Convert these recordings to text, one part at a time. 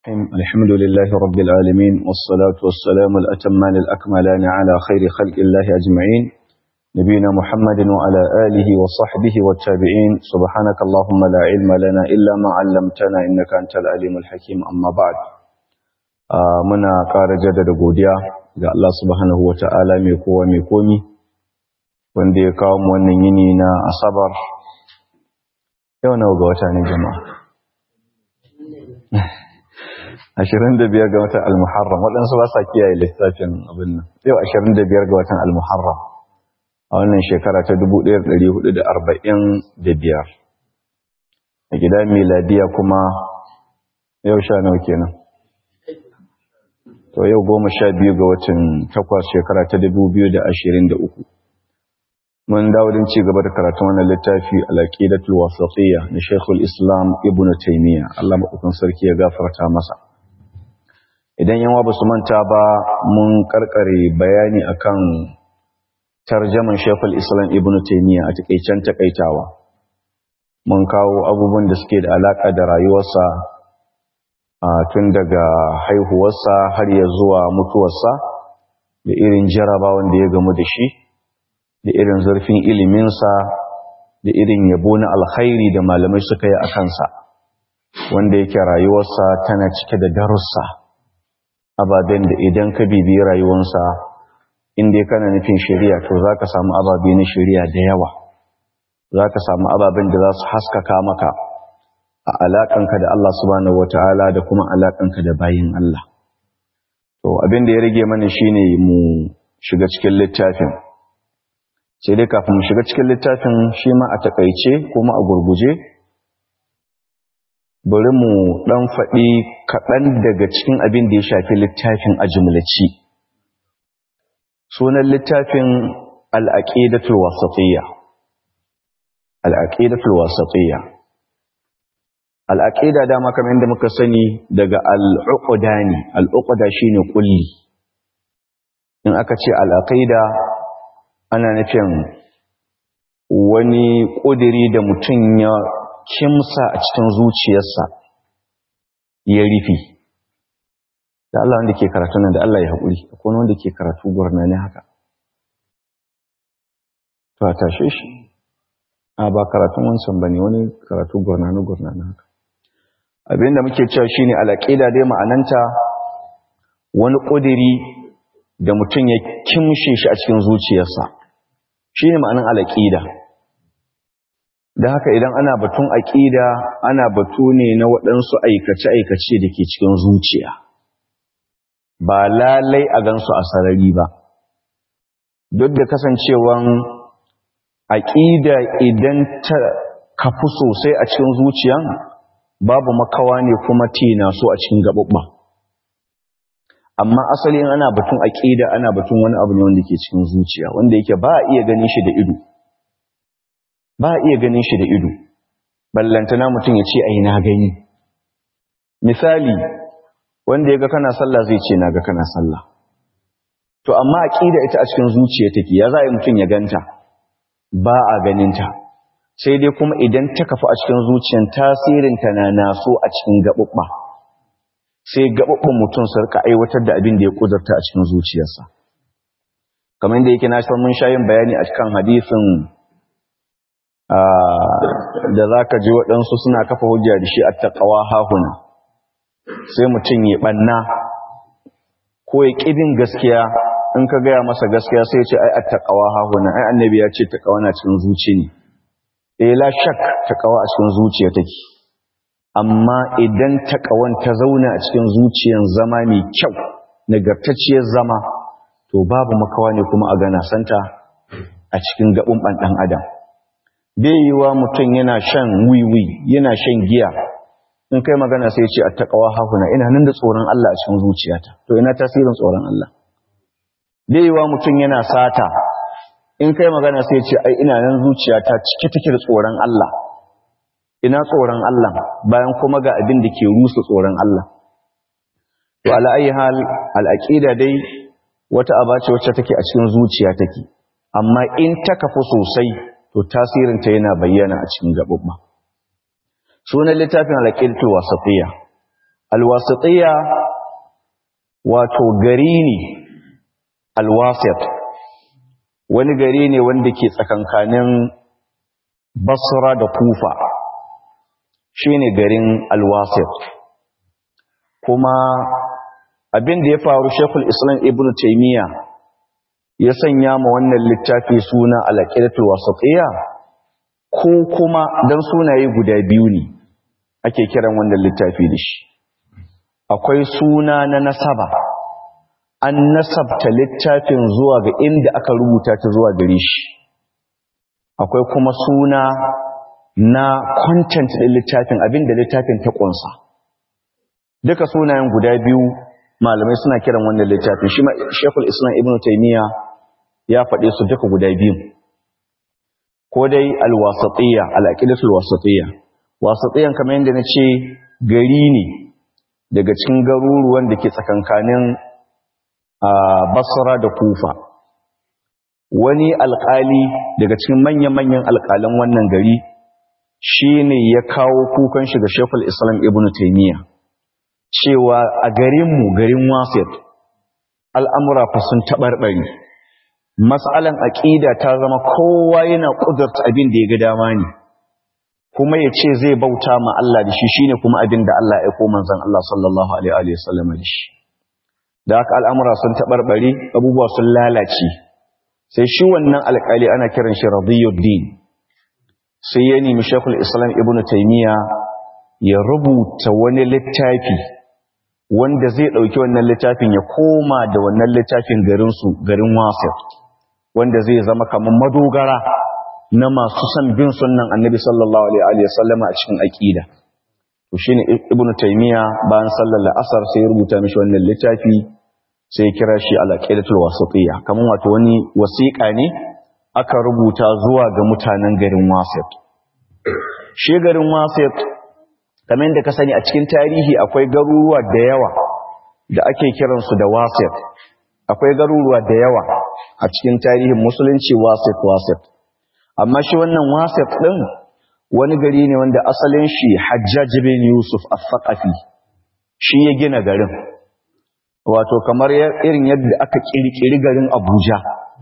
الحمد لله رب العالمين والصلاة والسلام الأتمان الأكملان على خير خلق الله أجمعين نبينا محمد وعلى آله وصحبه والتابعين سبحانك اللهم لا علم لنا إلا ما علمتنا إنك أنت العليم الحكيم أما بعد منا قار جدد godiya ga Allah subhanahu wa ta'ala mai kowa mai komi wanda ya kawo mu wannan yini na asabar yau nawa ga wata ne jama'a ashirin da biyar ga watan al-muharram waɗansu ba sa kiyaye lissafin abin nan yau ashirin da biyar ga watan al-muharram a wannan shekara ta dubu ɗaya da ɗari hudu da arba'in da biyar a gida miladiya kuma yau sha nawa kenan to yau goma sha biyu ga watan takwas shekara ta dubu biyu da ashirin da uku mun dawo don ci gaba da karatun wannan littafi al-aqidatul wasatiyya na Sheikhul Islam Ibn Taymiyyah Allah madaukakin sarki ya gafarta masa idan yawa ba su manta ba mun karkare bayani akan tarjaman Sheikhul Islam Ibn Taymiyyah a takeicen takaitawa mun kawo abubuwan da suke da alaka da rayuwarsa tun daga haihuwarsa har ya zuwa mutuwarsa da irin jarabawan da ya gamu da shi da irin zurfin iliminsa da irin yabo na alkhairi da malamai suka yi a kansa wanda yake rayuwarsa tana cike da darussa ababen da idan ka bibiyi rayuwarsa inda kana nufin shari'a to za ka samu ababe na shari'a da yawa za ka samu ababen da za su haskaka maka a alaƙanka da Allah subhanahu wata'ala da kuma alaƙanka da bayin Allah to abin da ya rage mana shine mu shiga cikin littafin sai dai kafin mu shiga cikin littafin shi ma a takaice kuma a gurguje bari mu dan faɗi kaɗan daga cikin abin da ya shafi littafin a jumlaci sunan littafin al'aqidatul wasatiyya al'aqidatul wasatiyya al'aqida dama kamar yadda muka sani daga al'uqda ne al'uqda shine kulli in aka ce al'aqida ana nufin wani ƙudiri da mutum ya kimsa a cikin zuciyarsa ya rufi da Allah wanda ke karatu nan da Allah ya haƙuri akwai wanda ke karatu gwarna ne haka to a tashe shi a ba karatun wancan ba ne wani karatu gwarna na gwarna na haka abinda muke cewa shine alaƙida dai ma'ananta wani ƙudiri da mutum ya kimshe shi a cikin zuciyarsa shi ne ma'anin alaƙida da haka idan ana batun aƙida ana batu ne na waɗansu aikace-aikace da ke cikin zuciya ba lalai a gansu a sarari ba duk da kasancewan aƙida idan ta kafu sosai a cikin zuciyan babu makawa ne kuma tina so a cikin gaɓuɓɓa amma asali in ana batun aqida ana batun wani abu ne wanda ke cikin zuciya wanda yake ba a iya ganin shi da ido ba a iya ganin shi da ido ballantana mutum ya ce ai na gani misali wanda ya ga kana sallah zai ce na ga kana sallah to amma aqida ita a cikin zuciya take ya za a yi mutum ya ganta ba a ganinta sai dai kuma idan ta kafa a cikin zuciyan tasirinta na naso a cikin gaɓuɓɓa sai gaɓaɓɓen mutum su rika aiwatar da abin da ya ƙudurta a cikin zuciyarsa kamar da yake na san mun sha yin bayani a cikin hadisin da za ka ji waɗansu suna kafa hujja da shi a taƙawa hahuna sai mutum ya ɓanna ko ya ƙibin gaskiya in ka gaya masa gaskiya sai ya ce ai a taƙawa hahuna ai annabi ya ce taƙawa na cikin zuci ne eh la shak taƙawa a cikin zuciya take amma idan taƙawan ta zauna a cikin zuciyan zama mai kyau nagartacciyar zama to babu makawa ne kuma a gana santa a cikin gaɓin ɗan adam bai yi wa mutum yana shan wiwi yana shan giya in kai magana sai ce a taƙawa hahuna ina nan da tsoron Allah a cikin zuciyata to ina tasirin tsoron Allah bai yi wa mutum yana sata in kai magana sai ce ai ina nan zuciyata cike take da tsoron Allah ina tsoron Allah bayan kuma ga abin da ke rusa tsoron Allah to ala ayi hal al'aqida dai wata abace wacce take a cikin zuciya take amma in ta kafu sosai to tasirin ta yana bayyana a cikin gabubba sunan littafin al'aqidatu wasatiyya alwasitiya wato gari ne alwasit wani gari ne wanda ke tsakankanin basra da kufa shine garin alwasit kuma abin da ya faru shekul islam ibn taimiyya ya sanya ma wannan littafi suna alaƙidatul wasatiyya ko kuma don sunaye guda biyu ne ake kiran wannan littafi da shi akwai suna na nasaba an nasabta littafin zuwa ga inda aka rubuta ta zuwa gare shi akwai kuma suna na content ɗin littafin abinda littafin ta ƙunsa duka sunayen guda biyu malamai suna kiran wannan littafin shi shekul islam ibn taimiyya ya faɗe su duka guda biyu ko dai alwasatiyya al'aqidatul wasatiyya wasatiyyan kamar yadda na ce gari ne daga cikin garuruwan da ke tsakankanin basra da kufa wani alƙali daga cikin manya-manyan alƙalan wannan gari shi ne ya kawo kukan shiga shekul islam ibn taimiyya cewa a garinmu garin wasif al'amura fa sun taɓarɓari matsalan aƙida ta zama kowa yana ƙudurta abin da ya ga dama ne kuma ya ce zai bauta ma Allah da shi shine kuma abin da Allah ya koma zan Allah sallallahu alaihi wa sallam da shi da haka al'amura sun taɓarɓari abubuwa sun lalace sai shi wannan alƙali ana kiran shi radiyuddin sai ya nemi shekul islam ibn taimiyya ya rubuta wani littafi wanda zai ɗauki wannan littafin ya koma da wannan littafin garinsu garin wasif wanda zai zama kamar madogara na masu son bin sunnan annabi sallallahu alaihi wa sallam a cikin aqida to shine ibnu taymiya bayan sallar la'asar sai ya rubuta mishi wannan littafi sai ya kira shi al-aqidatul wasitiyya kamar wato wani wasiƙa ne aka rubuta zuwa ga mutanen garin wasif shi garin wasif kamar da ka sani a cikin tarihi akwai garuruwa da yawa da ake kiransu da wasif akwai garuruwa da yawa a cikin tarihin musulunci wasif wasif amma shi wannan wasif din wani gari ne wanda asalin shi hajjaj bin yusuf al-thaqafi shi ya gina garin wato kamar irin yadda aka kirkiri garin abuja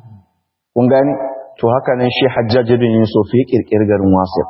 kun gani to haka nan shi hajjaj bin yusuf ya kirkiri garin wasif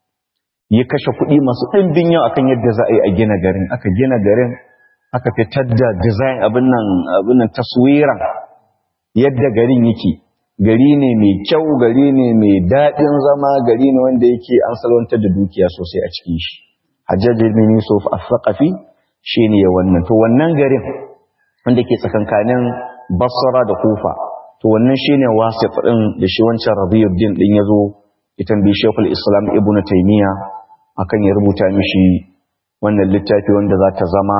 ya kashe kuɗi masu ɗimbin yau akan yadda za a yi a gina garin aka gina garin aka fitar da design abin nan abin nan taswiran yadda garin yake gari ne mai kyau gari ne mai daɗin zama gari ne wanda yake an salwantar da dukiya sosai a cikin shi hajjaj bin yusuf al-thaqafi shine ya wannan to wannan garin wanda ke tsakankanin basra da kufa to wannan shine wasif din da shi wancan rabiyuddin din yazo itan bi shaykhul islam ibnu taymiya akan ya rubuta mishi wannan littafi wanda za ta zama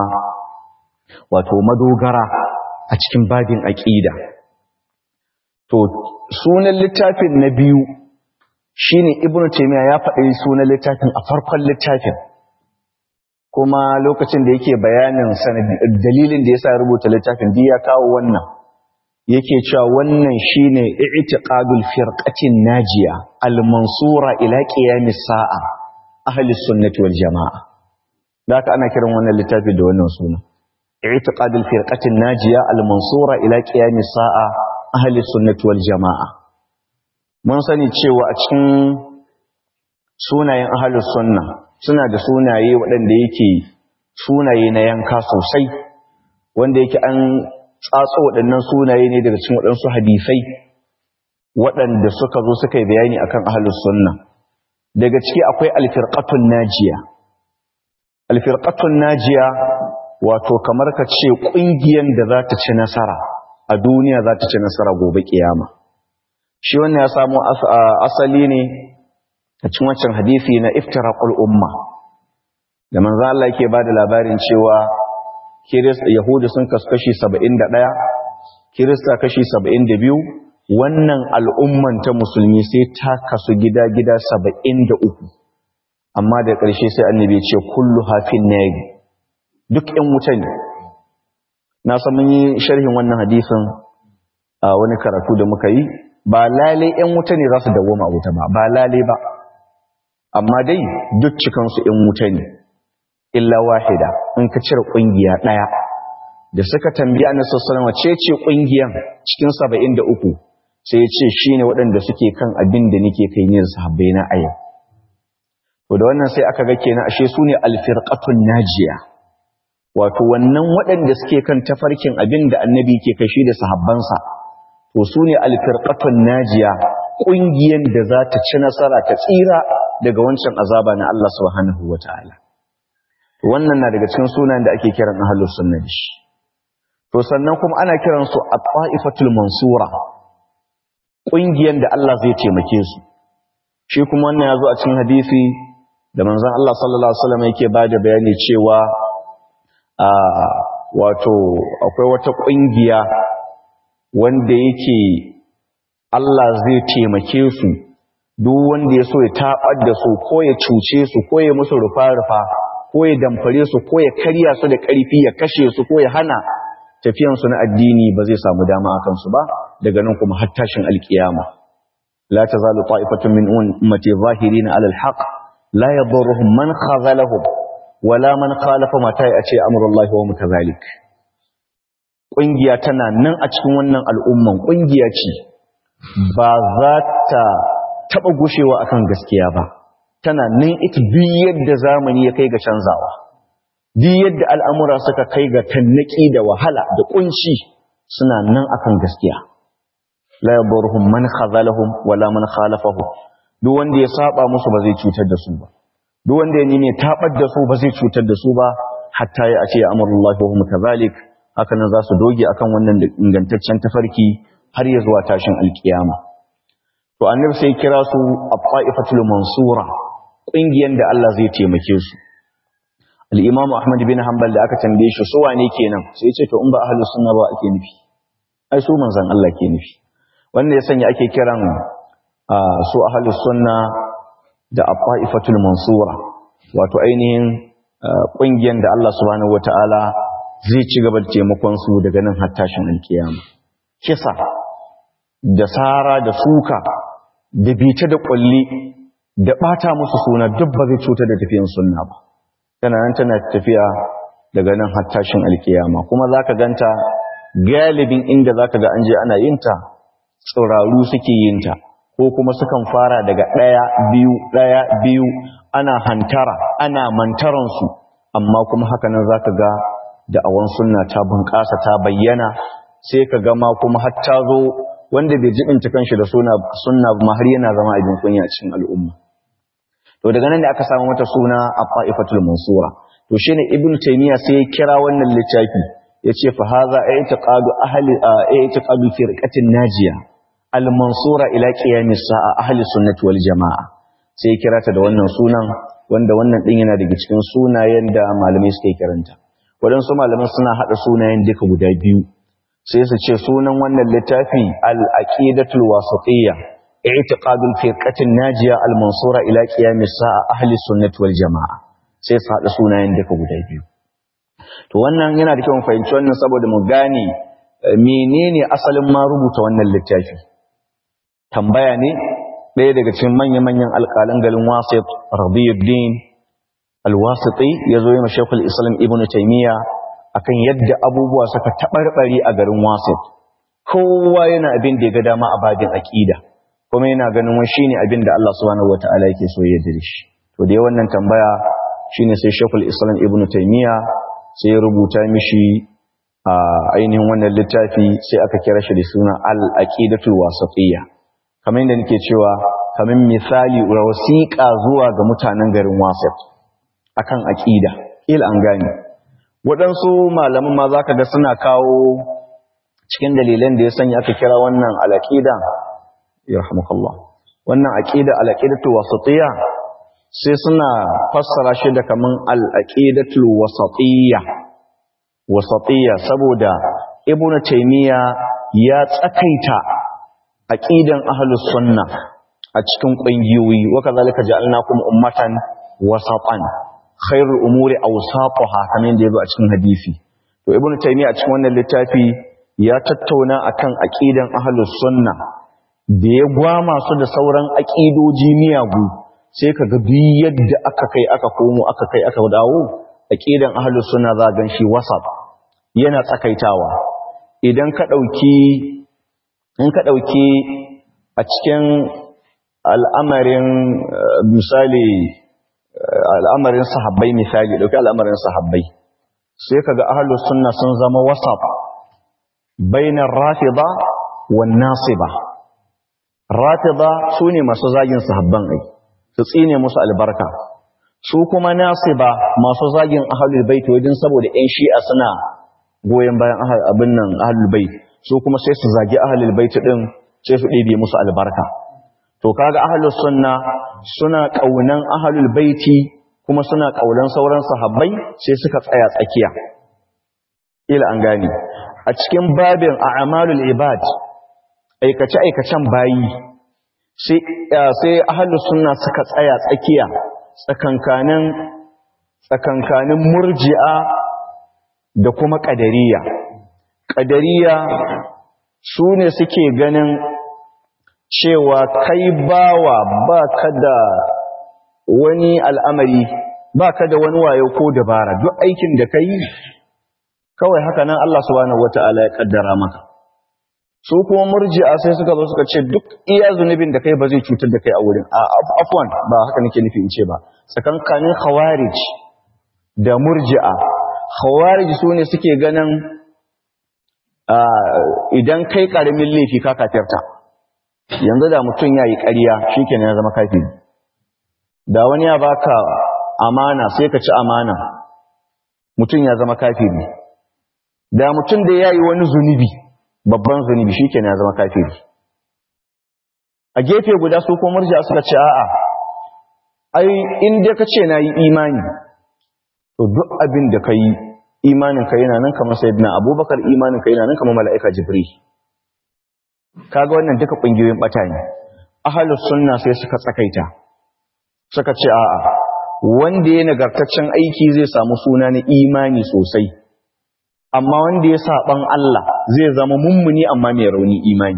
wato madogara a cikin babin aqida to sunan littafin na biyu shine ibnu taymiya ya faɗi sunan littafin a farkon littafin kuma lokacin da yake bayanin dalilin da yasa rubuta littafin da ya kawo wannan yake cewa wannan shine i'tiqadul firqatin najiya al-mansura ila qiyamis sa'a ahli sunnati wal jamaa da haka ana kiran wannan littafi da wannan suna i'tiqadul firqatin najiya al-mansura ila qiyamis sa'a ahli sunnati wal jamaa mun sani cewa a cikin sunayen ahli sunna suna da sunaye waɗanda yake sunaye na yanka sosai wanda yake an tsatso waɗannan sunaye ne daga cikin waɗansu hadisai waɗanda suka zo suka yi bayani akan ahlus sunna daga ciki akwai alfirqatun najiya alfirqatun najiya wato kamar ka ce ƙungiyar da za ta ci nasara a duniya za ta ci nasara gobe kiyama shi wannan ya samu asali ne a cikin wancan hadisi na iftiraqul umma da manzo Allah yake bada labarin cewa kirista yahudu sun kaskashi 71 kirista kashi 72 wannan al'umman ta musulmi sai ta kasu gida-gida 73 amma da ƙarshe sai annabi ce kullu hafin nari duk ɗan wuta ne na san mun yi sharhin wannan hadisin a wani karatu da muka yi ba lalai ɗan wuta ne za su dawoma wuta ba ba lalai ba amma dai duk cikansu ɗan wuta ne illa wahida in ka cire kungiya daya da suka tambayi annabi sallallahu alaihi wasallam ce kungiyan cikin 73 sai ya ce shine waɗanda suke kan abin da nake kai ne sahabbai na a yau to da wannan sai aka ga kenan ashe su ne alfirqatun najiya wato wannan waɗanda suke kan tafarkin abin da annabi ke kashi da sahabbansa to su ne alfirqatun najiya ƙungiyar da za ta ci nasara ta tsira daga wancan azaba na Allah subhanahu wataala to wannan na daga cikin sunan da ake kiran ahlus sunna da shi to sannan kuma ana kiran su at-ta'ifatul mansura ƙungiyar da Allah zai taimake su shi kuma wannan ya zo a cikin hadisi da manzon Allah sallallahu alaihi wasallam yake bada bayani cewa a wato akwai wata kungiya wanda yake Allah zai taimake su duk wanda ya so ya tabar da su ko ya cuce su ko ya musu rufa-rufa ko ya damfare su ko ya karya su da ƙarfi ya kashe su ko ya hana tafiyan su na addini ba zai samu dama akan su ba daga nan kuma har tashin alkiyama la tazalu ta'ifatun min ummati zahirin ala alhaq لا يضرهم من خذلهم ولا من خالف متى يأتي أمر الله وهم كذلك ƙungiya tana nan a cikin wannan al'umman ƙungiya ce ba za ta taɓa gushewa akan gaskiya ba tana nan ita duk yadda zamani ya kai ga canzawa duk yadda al'amura suka kai ga tannaki da wahala da ƙunci suna nan akan gaskiya la yaburhum man khazalahum wala man khalafahum duk wanda ya saba musu ba zai cutar da su ba duk wanda ya nime tabar da su ba zai cutar da su ba hatta ya ce amrullahi wa hum kadhalik haka nan za su doge akan wannan ingantaccen tafarki har ya zuwa tashin alkiyama to annabi sai kira su at-ta'ifatul mansura kungiyan da Allah zai taimake su al-imam Ahmad bin Hanbal da aka tambaye shi su wane kenan sai ya ce to in ba ahlus sunna ba ake nufi ai su manzon Allah ke nufi wanda ya sanya ake kiran su ahalus sunna da afa'ifatul mansura wato ainihin ƙungiyar da Allah subhanahu wata'ala zai ci gaba da taimakon su daga nan har tashin alkiyama kisa da sara da suka da bita da ƙwalli da ɓata musu suna duk ba zai cutar da tafiyan sunna ba tana nan tana tafiya daga nan har tashin alkiyama kuma zaka ganta galibin inda zaka ga an je ana yin ta tsiraru suke yin ta ko kuma sukan fara daga ɗaya biyu ɗaya biyu ana hantara ana mantaransu amma kuma haka nan za ka ga da'awan sunna ta bunƙasa ta bayyana sai ka gama kuma har ta zo wanda bai jibinta kanshi da sunna ma har yana zama abin kunya cikin al'umma to daga nan da aka samu mata suna a mansura to shine ibn taymiya sai ya kira wannan littafi yace fa hadha i'tiqadu ahli i'tiqadu firqatin najiya al-mansura ila qiyamis sa'a ahli sunnati wal jamaa sai kira ta da wannan sunan wanda wannan din yana daga cikin sunayen da malamai suke kiranta wadansu malaman suna hada sunayen duka guda biyu sai su ce sunan wannan littafi al-aqidatul wasatiyya i'tiqadul firqatin najiya al-mansura ila qiyamis sa'a ahli sunnati wal jamaa sai su hada sunayen duka guda biyu to wannan yana da kyau mu fahimci wannan saboda mu gane menene asalin ma rubuta wannan littafi tambaya ne ɗaya daga cikin manya-manyan alƙalan garin wasit radiyuddin alwasiti ya zo yi ma shekul islam ibn taimiyya akan yadda abubuwa suka taɓarɓare a garin wasit kowa yana abin da ya ga dama a babin aƙida kuma yana ganin wani shine abin da Allah subhanahu wata'ala yake so ya dare shi to da wannan tambaya shine sai shekul islam ibn taimiyya sai ya rubuta mishi a ainihin wannan littafi sai aka kira shi da suna al-aqidatul wasatiyya kamar yadda nake cewa kamar misali wasiƙa zuwa ga mutanen garin wasat akan aqida kila an gane waɗansu malaman ma zaka ga suna kawo cikin dalilan da ya sanya aka kira wannan al-aqida yarhamukallah wannan aqida al-aqidatu wasatiyya sai suna fassara shi da kaman al-aqidatul wasatiyya wasatiyya saboda ibnu taymiya ya tsakaita aqidan ahlus sunna a cikin ƙungiyoyi wa kazalika ja'alnakum ummatan wasatan khairul umuri awsatuha kamar yadda yazo a cikin hadisi to ibnu taymiya a cikin wannan littafi ya tattauna akan aqidan ahlus sunna da ya gwama su da sauran aqidoji miyagu sai kaga duk yadda aka kai aka komo aka kai aka dawo aqidan ahlus sunna za gan shi wasat yana tsakaitawa idan ka dauki in ka dauki a cikin al'amarin misali al'amarin sahabbai misali dauki al'amarin sahabbai sai kaga ahlus sunna sun zama wasat bainar rafida wan nasiba rafida sune masu zagin sahabban ai su tsine musu albarka su kuma nasiba masu zagin ahlul bait wajen saboda ƴan shi'a suna goyen bayan abin nan ahlul bait su kuma sai su zagi ahlul bait din sai su ɗebe musu albarka to kaga ahlus sunna suna kaunan ahlul baiti kuma suna kaunan sauran sahabbai sai suka tsaya tsakiya ila an gane a cikin babin a'malul ibad aikace aikacen bayi sai sai ahlus sunna suka tsaya tsakiya tsakankanin tsakankanin murji'a da kuma qadariya qadariya su ne suke ganin cewa kai bawa ba ka da wani al'amari ba ka da wani wayo ko dabara duk aikin da ka yi kawai haka nan Allah subhanahu wata'ala ya kaddara maka su kuma murji'a sai suka zo suka ce duk iya zunubin da kai ba zai cutar da kai a wurin a afwan ba haka nake nufi in ce ba tsakankanin khawarij da murji'a khawarij su ne suke ganin idan kai karamin laifi ka kafirta yanzu da mutum ya yi ƙarya shi kenan ya zama kafiri da wani ya baka amana sai ka ci amana mutum ya zama kafiri da mutum da ya yi wani zunubi babban zunubi shi kenan ya zama kafiri a gefe guda su ko murja suka ce a'a ai in dai ka ce na yi imani to duk abin da ka yi imanin ka yana nan kamar sayyidina abubakar imanin ka yana nan kamar mala'ika jibril kaga wannan duka kungiyoyin bata ne ahlus sunna sai suka tsakaita suka ce a'a wanda ya nagartaccen aiki zai samu suna na imani sosai amma wanda ya saban Allah zai zama mummuni amma mai rauni imani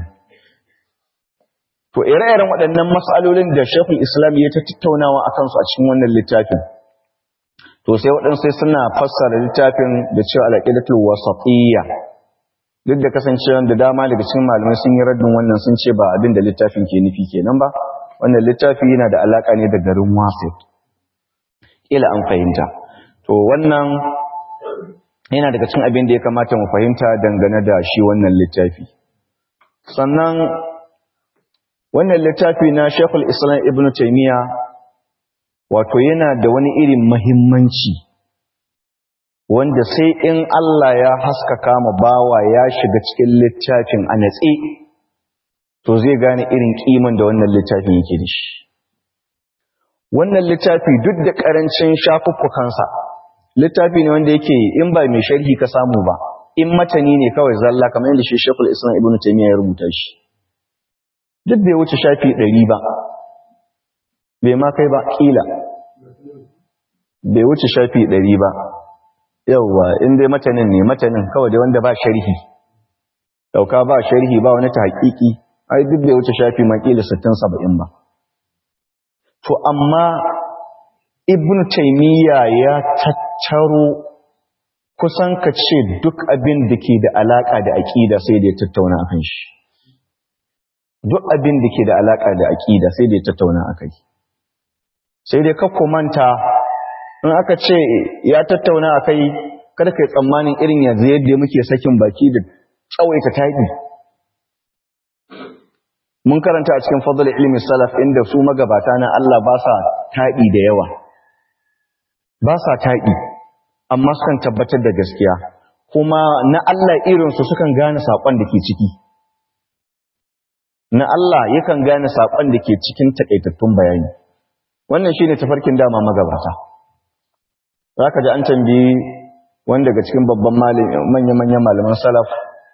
to ire-iren waɗannan mas'alolin da Sheikhul Islam ya ta tattaunawa akan su a cikin wannan littafin to sai waɗansu sai suna fassara littafin da cewa al-aqidatul wasatiyya duk da kasancewa da dama daga cikin malamai sun yi raddin wannan sun ce ba abin da littafin ke nufi kenan ba wannan littafi yana da alaka ne da garin wasit ila an fahimta to wannan yana daga cikin abin da ya kamata mu fahimta dangane da shi wannan littafi sannan wannan littafi na Sheikhul Islam Ibn Taymiyyah wato yana da wani irin muhimmanci wanda sai in Allah ya haskaka ma bawa ya shiga cikin littafin a natse to zai gane irin kiman da wannan littafin yake da shi wannan littafi duk da karancin shafuffukansa littafi ne wanda yake in ba mai sharhi ka samu ba in matani ne kawai zalla kamar yadda shi Sheikhul Islam Ibn Taymiyyah ya rubuta shi duk bai wuce shafi ɗari ba bai ma kai ba kila bai wuce shafi ɗari ba yauwa in dai matanin ne matanin kawai dai wanda ba sharhi dauka ba sharhi ba wani tahqiqi ai duk bai wuce shafi makila 60 70 ba to amma ibnu taymiya ya tattaro kusan ka ce duk abin da ke da alaka da aqida sai da ya tattauna akan shi duk abin da ke da alaka da aqida sai da ya tattauna akai sai dai ka manta in aka ce ya tattauna a kai kada ka yi tsammanin irin yanzu yadda muke sakin baki da tsawaita taɗi mun karanta a cikin fadl ilmi salaf inda su magabata na Allah ba sa taɗi da yawa ba sa taɗi amma sukan tabbatar da gaskiya kuma na Allah irinsu sukan gane saƙon da ke ciki na Allah yakan gane saƙon da ke cikin taƙaitattun bayani wannan shi ne tafarkin dama magabata za ka ji an tambayi wanda daga cikin babban manya-manyan malaman salaf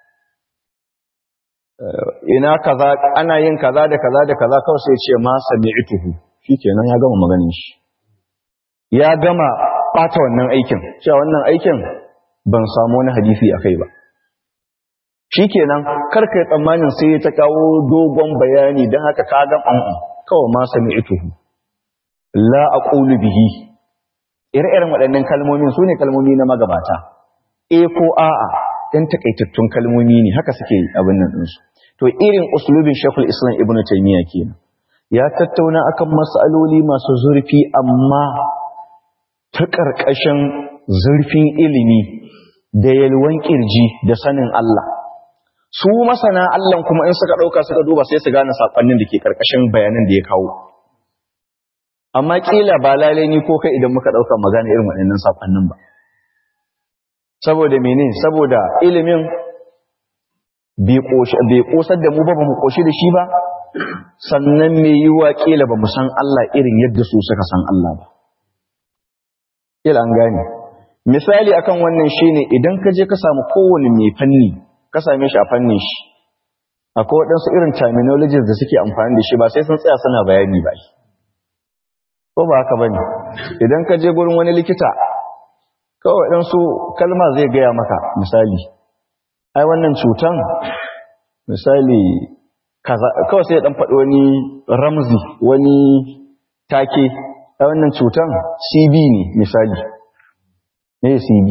ina kaza ana yin kaza da kaza da kaza kawai sai ce ma sami'tuhu shikenan ya gama maganin shi ya gama bata wannan aikin cewa wannan aikin ban samu wani hadisi akai ba shikenan kar kai tsammanin sai ta kawo dogon bayani dan haka ka ga an kawai ma sami'tuhu la aqulu bihi ire-iren waɗannan kalmomin su ne kalmomi na magabata e ko a'a ɗan takaitattun kalmomi ne haka suke abin nan ɗinsu to irin uslubin shekul islam ibn taimiyya kenan ya tattauna akan matsaloli masu zurfi amma ta ƙarƙashin zurfin ilimi da yalwan ƙirji da sanin Allah su masana Allah kuma in suka ɗauka suka duba sai su gane saƙonnin da ke ƙarƙashin bayanan da ya kawo amma ƙila ba lalai ni ko kai idan muka ɗauka magana irin waɗannan saƙonnin ba saboda mene saboda ilimin bai ƙosar da mu ba ba mu ƙoshi da shi ba sannan mai yi wa ƙila ba mu san Allah irin yadda su suka san Allah ba ƙila an gane misali akan wannan shine idan ka je ka samu kowane mai fanni ka same shi a fannin shi akwai waɗansu irin terminologies da suke amfani da shi ba sai sun tsaya suna bayani ba ko ba haka bane idan ka je gurin wani likita kawai ɗansu kalma zai gaya maka misali ai wannan cutan misali kawai sai ɗan faɗi wani ramzi wani take ai wannan cutan cb ne misali ne cb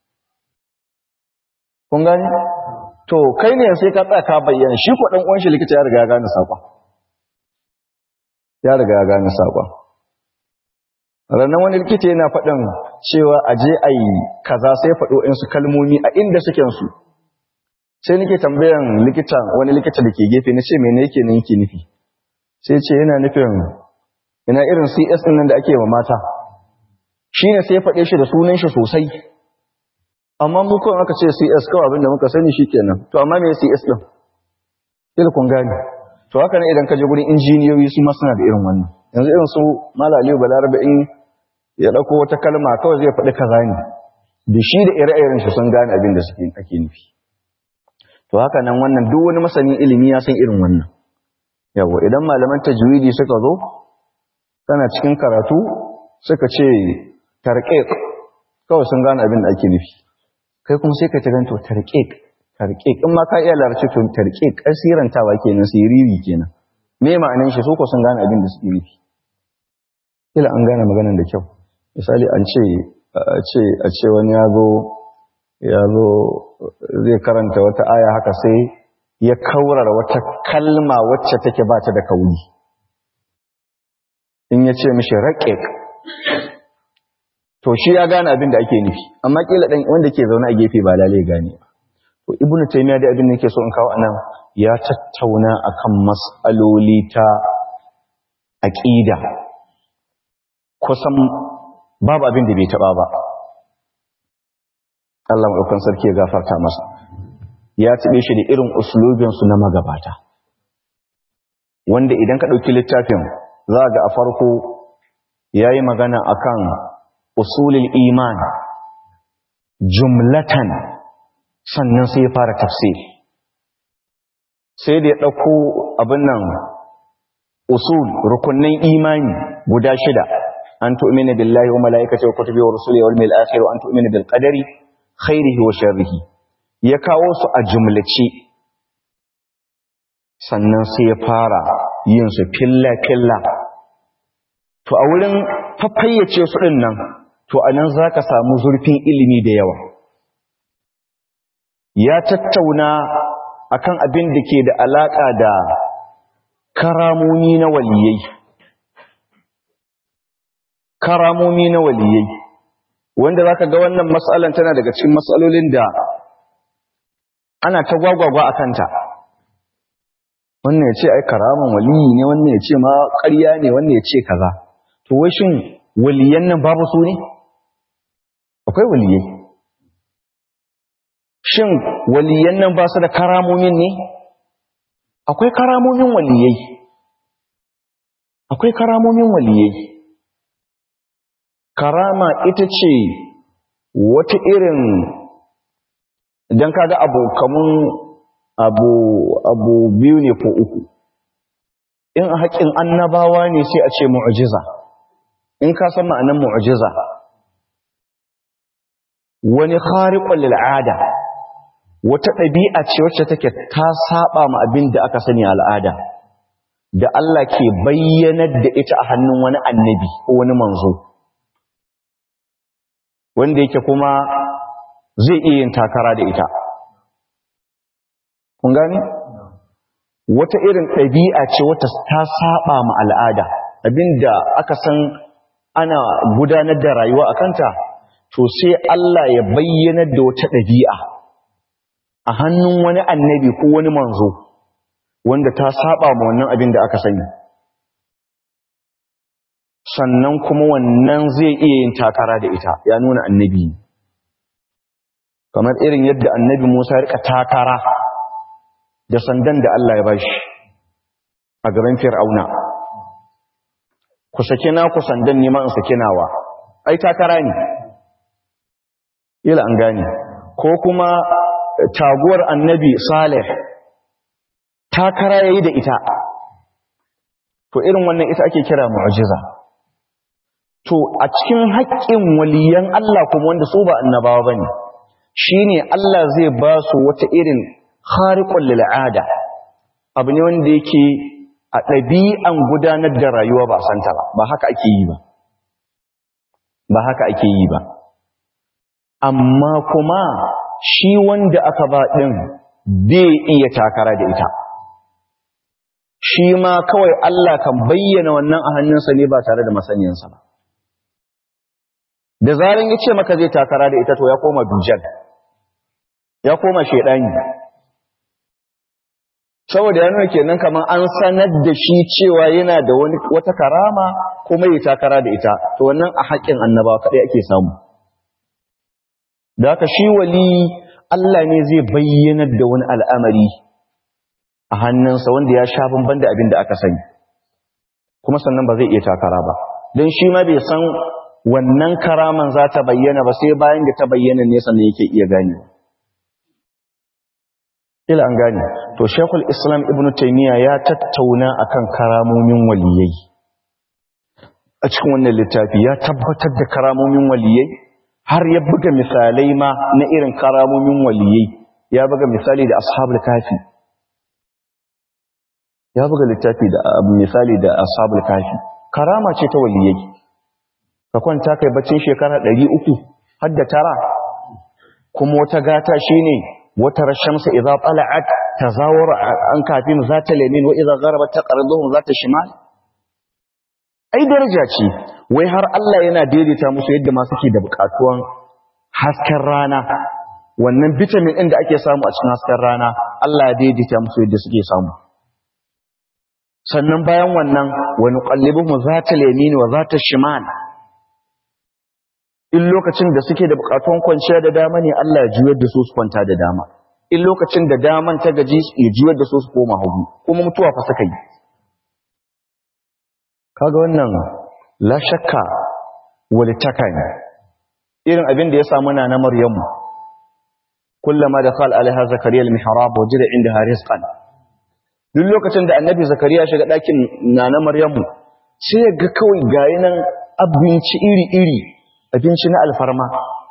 kun gani to kai ne sai ka tsaka bayyana shi ko ɗan uwanshi likita ya riga ya gane saƙon ya riga ya gane saƙon ranar wani likita yana faɗin cewa a je a yi kaza sai faɗo su kalmomi a inda suke su sai nake tambayan likita wani likita da ke gefe na ce mene yake nan yake nufi sai ce yana nufin ina irin cs ɗin nan da ake wa mata shi ne sai faɗe shi da sunan shi sosai amma mu kawai aka ce cs kawai abinda muka sani shi kenan to amma me cs ɗin ilkun gani to haka ne idan ka je gurin injiniyoyi su ma suna da irin wannan yanzu irin su malaliyu balarabe in ya ɗauko wata kalma kawai zai faɗi kaza ne da shi da ire-iren shi sun gane abin da suke ake nufi to haka nan wannan duk wani masanin ilimi ya san irin wannan yawa idan malaman tajwidi suka zo kana cikin karatu suka ce tarqiq kawai sun gane abin da ake nufi kai kuma sai ka ta ganto tarqiq tarqiq in ma ka iya larabci to tarqiq kasirantawa kenan siriri kenan me ma'anin shi su ko sun gane abin da suke nufi kila an gane maganar da kyau misali an ce a ce wani ya zo ya zo zai karanta wata aya haka sai ya kaurar wata kalma wacce take ba ta da kauli in ya ce mishi raƙiƙ to shi ya gane abin da ake nufi amma kila dan wanda ke zaune a gefe ba lalai gane ba to ibnu taymiya da abin da yake so in kawo anan ya tattauna akan mas'aloli ta aqida kusan babu abin da bai taba ba Allah madaukan sarki ya gafarta masa ya tibe shi da irin uslubin su na magabata wanda idan ka dauki littafin za ga a farko yayi magana akan usulul iman jumlatan sannan sai ya fara tafsiri sai da ya ɗauko abin nan usul rukunnan imani guda shida an tu'mina billahi wa malaikatihi wa kutubihi wa rusulihi wal yawmil akhir wa an tu'mina bil qadari khairihi wa sharrihi ya kawo su a jumlace sannan sai ya fara yin su filla filla to a wurin fafayyace su din nan to anan zaka samu zurfin ilimi da yawa ya tattauna akan abin da ke da alaka da karamomi na waliyai karamomi na waliyai wanda zaka ga wannan mas'alan tana daga cikin mas'alolin da ana ta gwagwagwa a kanta wannan ya ce ai karaman waliyi ne wannan ya ce ma ƙarya ne wannan ya ce kaza to wai shin waliyan nan babu su ne akwai waliyai shin waliyan nan ba su da karamomin ne akwai karamomin waliyai akwai karamomin waliyai karama ita ce wata irin idan kaga abu kamun abu abu biyu ne ko uku in a haƙin annabawa ne sai a ce mu'jiza in ka san ma'anar mu'jiza wani khariqul lil'ada wata ɗabi'a ce wacce take ta saba ma abin da aka sani al'ada da Allah ke bayyanar da ita a hannun wani annabi ko wani manzo wanda yake kuma zai iya yin takara da ita kun gani wata irin ɗabi'a ce wata ta saba ma al'ada abinda aka san ana gudanar da rayuwa a kanta to sai Allah ya bayyana da wata ɗabi'a a hannun wani annabi ko wani manzo wanda ta saba ma wannan abin da aka sani sannan kuma wannan zai iya yin takara da ita ya nuna annabi kamar irin yadda annabi Musa ya rika takara da sandan da Allah ya bashi a gaban Fir'auna ku sake na ku sandan nema in sake nawa ai takara ne ila an gane ko kuma taguwar annabi Saleh takara yayi da ita to irin wannan ita ake kira mu'jiza to a cikin haƙƙin waliyan Allah kuma wanda su ba annabawa bane shine Allah zai ba su wata irin khariqul lil'ada abu ne wanda yake a ɗabi'an gudanar da rayuwa ba santa ba ba haka ake yi ba ba haka ake yi ba amma kuma shi wanda aka ba ɗin bai iya takara da ita shi ma kawai Allah kan bayyana wannan a hannunsa ne ba tare da masaniyansa ba da zaran ya ce maka zai takara da ita to ya koma dujal ya koma shaidani saboda ya nuna kenan kamar an sanar da shi cewa yana da wani wata karama kuma ya takara da ita to wannan a haƙƙin annabawa kaɗai ake samu da haka shi wali Allah ne zai bayyanar da wani al'amari a hannunsa wanda ya sha bamban da abin da aka sani kuma sannan ba zai iya takara ba don shi ma bai san wannan karaman za ta bayyana ba sai bayan da ta bayyana ne sannan yake iya gane ila an gane to shekul islam ibn taimiyya ya tattauna akan karamomin waliyai a cikin wannan littafi ya tabbatar da karamomin waliyai har ya buga misalai ma na irin karamomin waliyai ya buga misali da ashabul kafi ya buga littafi da misali da ashabul kafi karama ce ta waliyai ka kwanta kai baccin shekara 300 har da tara kuma wata gata shine wata rashamsa idza tala'at tazawur an kafin zata lamin wa idza gharabat taqriduhum zata shimal ai daraja ce wai har Allah yana daidaita musu yadda ma suke da bukatuwan hasken rana wannan vitamin din da ake samu a cikin hasken rana Allah ya daidaita musu yadda suke samu sannan bayan wannan wa nuqallibuhum zata lamin wa zata shimal in lokacin da suke da bukatun kwanciya da dama ne Allah ya juyar da su su kwanta da dama in lokacin da daman ta gaji ya juyar da su su koma hagu kuma mutuwa fa suka yi kaga wannan la shakka walitaka ne irin abin da ya samu na na maryamu kullama da qala alaiha zakariya al-mihrab wajida indaha rizqan duk lokacin da annabi zakariya shiga dakin na na maryamu sai ga kawai gayi nan abinci iri-iri abinci na alfarma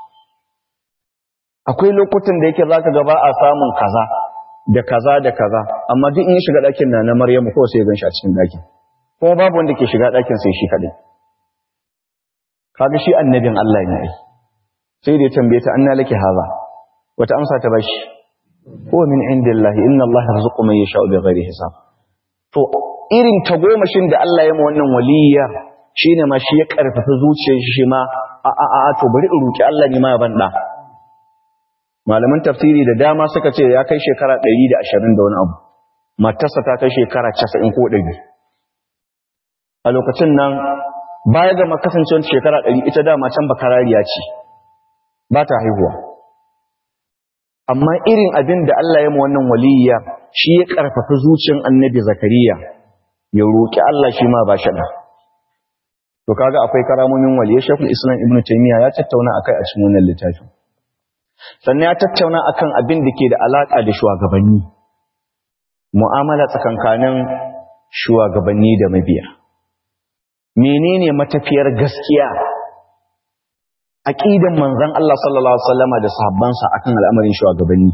akwai lokutan da yake zaka ga ba a samun kaza da kaza da kaza amma duk in ya shiga ɗakin na na Maryamu ko sai ya ganshi a cikin ɗakin kuma babu wanda ke shiga ɗakin sai shi kaɗai kaga shi annabin Allah ne ai sai da ya tambaye ta anna laki haza wata amsa ta bashi huwa min indillahi inna Allah yarzuqu man yasha'u bighairi hisab to irin tagomashin da Allah ya ma wannan waliyya shine ma shi ya karfafa zuciyar shi ma a a a to bari in roki Allah ne ma ya banda malaman tafsiri da dama suka ce ya kai shekara 120 da wani abu matarsa ta kai shekara 90 ko 100 a lokacin nan baya ga makasancewar shekara 100 ita dama can bakarariya ce ba ta haihuwa amma irin abin da Allah ya ma wannan waliyya shi ya karfafa zuciyar annabi zakariya ya roki Allah shi ma ba shi da to kaga akwai karamomin waliyya shekul islam ibnu taymiya ya tattauna akai a cikin wannan littafin sannan ya tattauna akan abin da ke da alaƙa da shugabanni mu'amala tsakankanin shugabanni da mabiya menene matafiyar gaskiya aqidan manzon Allah sallallahu alaihi wasallama da sahabbansa akan al'amarin shugabanni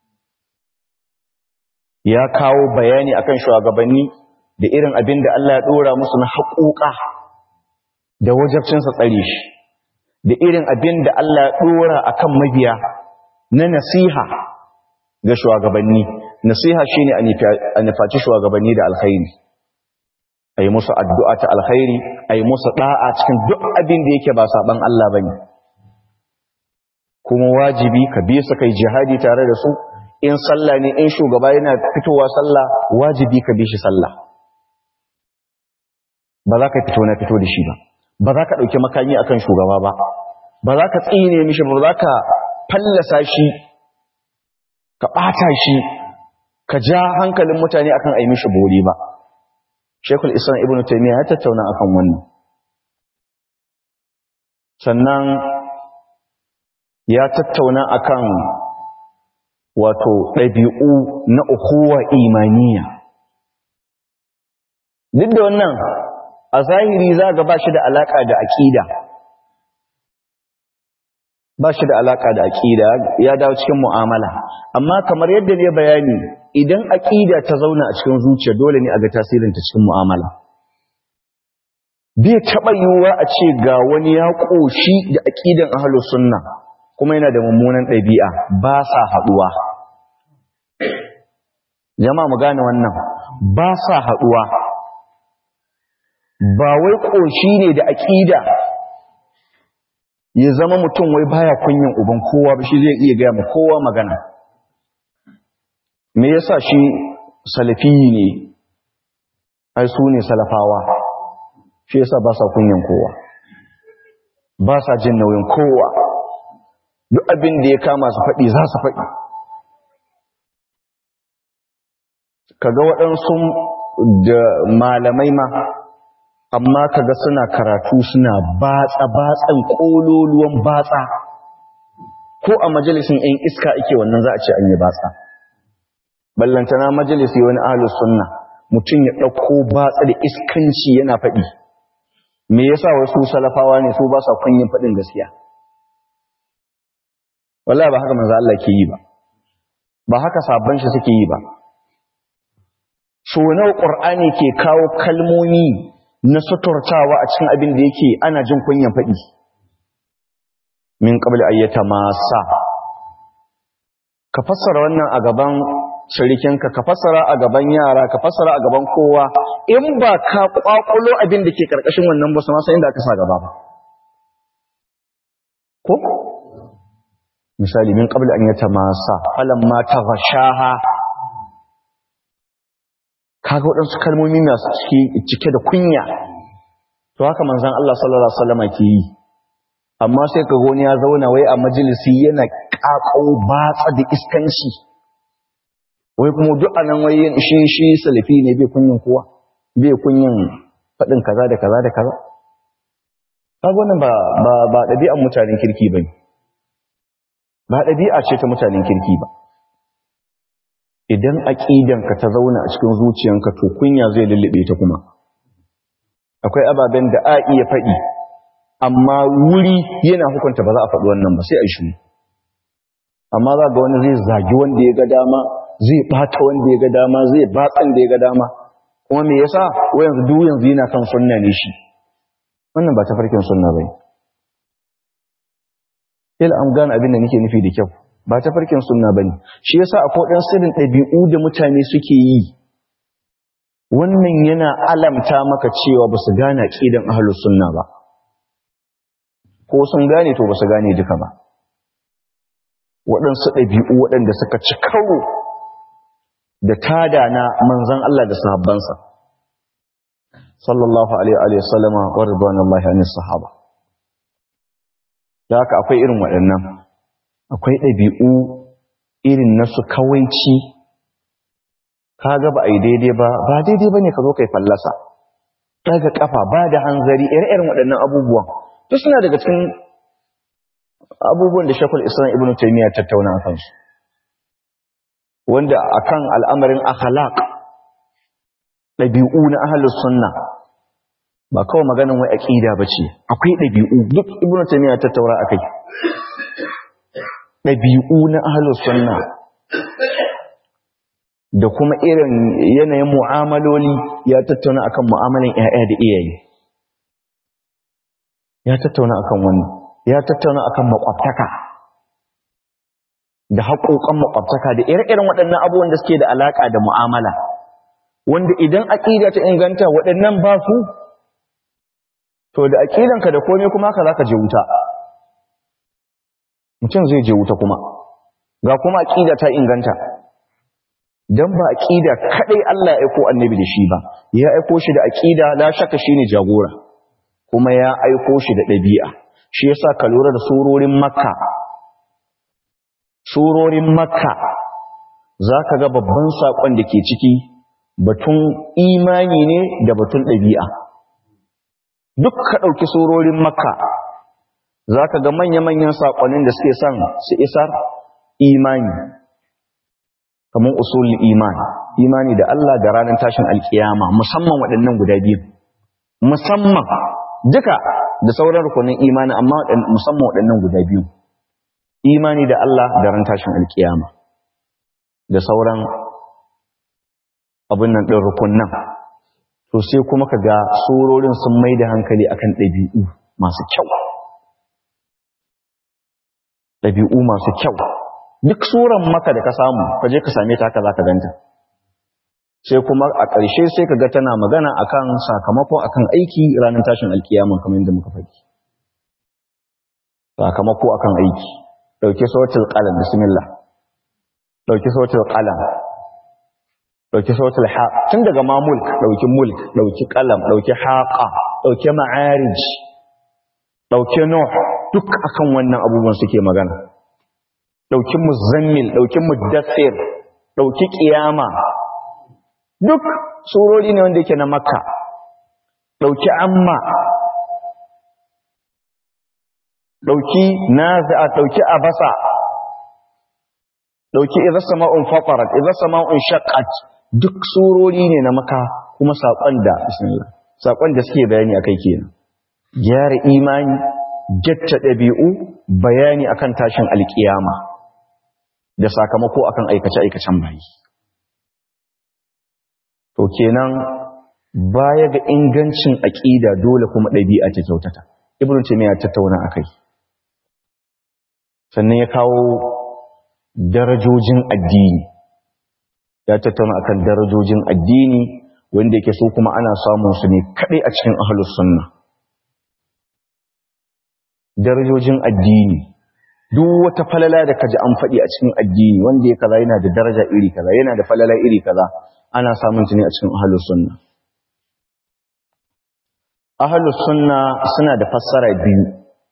ya kawo bayani akan shugabanni da irin abin da Allah ya dora musu na haƙoƙa da wajabcinsa tsare shi da irin abin da Allah ya dora akan mabiya na nasiha ga shugabanni nasiha shine a nufaci shugabanni da alkhairi ayi musu addu'a ta alkhairi ayi musu da'a cikin duk abin da yake ba saban Allah bane kuma wajibi ka bi su kai jihadi tare da su in sallah ne in shugaba yana fitowa sallah wajibi ka bi shi sallah ba za ka fito na fito da shi ba ba za ka ɗauki makami akan shugaba ba ba za ka tsine mishi ba za ka fallasa shi ka ɓata shi ka ja hankalin mutane akan ai mishi bori ba shekul islam ibn taymiya ya tattauna akan wannan sannan ya tattauna akan wato ɗabi'u na ukuwa imaniya duk da wannan a zahiri za ga ba shi da alaƙa da aƙida ba shi da alaƙa da aƙida ya dawo cikin mu'amala amma kamar yadda ne bayani idan aƙida ta zauna a cikin zuciya dole ne a ga tasirinta cikin mu'amala bai taɓa yiwuwa a ce ga wani ya ƙoshi da aƙidan ahalus sunna kuma yana da mummunan ɗabi'a ba sa haɗuwa jama'a mu gane wannan ba sa haɗuwa ba wai ƙoshi ne da aƙida ya zama mutum wai baya kunyin uban kowa ba shi zai iya gaya ma kowa magana me yasa shi salafi ne ai su ne salafawa shi yasa ba sa kunyin kowa ba sa jin nauyin kowa duk abin da ya kama su faɗi za su faɗi kaga waɗansu da malamai ma amma kaga suna karatu suna batsa batsan kololuwan batsa ko a majalisin ɗan iska ake wannan za a ce an yi batsa ballantana majalisi wani ahlus sunna mutum ya ɗauko batsa da iskanci yana faɗi me yasa wasu salafawa ne su ba sa kunyin faɗin gaskiya wallahi ba haka manzo Allah ke yi ba ba haka sabban shi suke yi ba so nawa qur'ani ke kawo kalmomi na suturtawa a cikin abin da yake ana jin kunyan faɗi min qabli ayyata masa ka fassara wannan a gaban shirikinka ka fassara a gaban yara ka fassara a gaban kowa in ba ka kwakulo abin da ke karkashin wannan ba su ma san inda aka sa gaba ba ko misali min qabli an yata masa falamma taghashaha kaga waɗansu kalmomi masu cike da kunya to haka manzon Allah sallallahu alaihi wasallam ke yi amma sai ka goni ya zauna wai a majalisi yana kakau batsa da iskanci wai kuma duk anan wai shi shi salafi ne bai kunyin kowa bai kunyin faɗin kaza da kaza da kaza kaga wannan ba ba ba ɗabi'an mutanen kirki bane ba ɗabi'a ce ta mutanen kirki ba idan aƙidanka ta zauna a cikin zuciyanka to kunya zai lullube ta kuma akwai ababen da a iya faɗi amma wuri yana hukunta ba za a faɗi wannan ba sai a shi amma za ga wani zai zagi wanda ya ga dama zai ɓata wanda ya ga dama zai batsan da ya ga dama kuma me yasa wai yanzu duk yanzu yana kan sunna ne shi wannan ba ta farkin sunna bane ila an gane abin da nake nufi da kyau ba ta farkin sunna ba ne shi yasa akwai ɗan sirrin ɗabi'u da mutane suke yi wannan yana alamta maka cewa ba su gane aƙidan ahlus sunna ba ko sun gane to ba su gane duka ba waɗansu ɗabi'u waɗanda suka ci karo da tada na manzan Allah da sahabbansa sallallahu alaihi wa sallama wa ridwanullahi anis sahaba da haka akwai irin waɗannan akwai ɗabi'u irin na su kawaici ka ga ba a yi daidai ba ba daidai ba ne ka zo kai fallasa ɗaga ƙafa ba da hanzari ire-iren waɗannan abubuwan to suna daga cikin abubuwan da shakul islam ibn taimiyya tattauna a kansu wanda akan al'amarin akhlaq ɗabi'u na ahlus sunna ba kawai maganin wai aqida bace akwai ɗabi'u duk ibn taimiyya tattaura akai ɗabi'u na ahalus sunna da kuma irin yanayin mu'amaloli ya tattauna akan mu'amalan ƴaƴa da iyaye ya tattauna akan wannan ya tattauna akan makwabtaka da haƙoƙan makwabtaka da ire-iren waɗannan abubuwan da suke da alaƙa da mu'amala wanda idan aƙida ta inganta waɗannan ba su to da aƙidanka da komai kuma haka za ka je wuta mutum zai je wuta kuma ga kuma aƙida ta inganta don ba aƙida kaɗai Allah ya aiko annabi da shi ba ya aiko shi da aƙida la shaka shi ne jagora kuma ya aiko shi da ɗabi'a shi yasa ka lura da surorin makka surorin makka za ka ga babban saƙon da ke ciki batun imani ne da batun ɗabi'a duk ka ɗauki surorin makka za ka ga manya-manyan saƙonin da suke son su isar imani kamar usulul iman imani da Allah da ranar tashin alkiyama musamman waɗannan guda biyu musamman duka da sauran rukunin imani amma musamman waɗannan guda biyu imani da Allah da ran tashin alkiyama da sauran abin nan ɗin rukunan to sai kuma ka ga surorin sun mai da hankali akan ɗabi'u masu kyau ɗabi'u masu kyau duk suran maka da ka samu ka je ka same ta haka za ka ganta sai kuma a ƙarshe sai ka ga tana magana akan sakamako akan aiki ranar tashin alkiyama kamar yadda muka faɗi sakamako akan aiki ɗauki sautul qalam bismillah ɗauki sautul qalam ɗauki sautul ha tun daga ma mulk ɗauki mulk ɗauki qalam ɗauki haqa ɗauki ma'arij ɗauki nuh duk akan wannan abubuwan suke magana ɗauki muzammil ɗauki muddassir ɗauki ƙiyama duk surori ne wanda yake na makka ɗauki amma ɗauki nazi'a ɗauki abasa ɗauki idza sama'un fatarat idza sama'un shaqqat duk surori ne na makka kuma saƙon da bismillah saƙon da suke bayani akai kenan gyara imani jatta ɗabi'u bayani akan tashin alƙiyama da sakamako akan aikace-aikacen bayi. To kenan baya ga ingancin aƙida dole kuma ɗabi'a ta kyautata. Ibn Taymiyyah tattauna akai. Sannan ya kawo darajojin addini. Ya tattauna akan darajojin addini wanda yake so kuma ana samun su ne kadai a cikin ahlus sunna. Darajojin addini duk wata falala da kaji an faɗi a cikin addini wanda ya kaza yana da daraja iri kaza yana da falala iri kaza ana samun ta ne a cikin ahlus sunna ahlus sunna suna da fassara biyu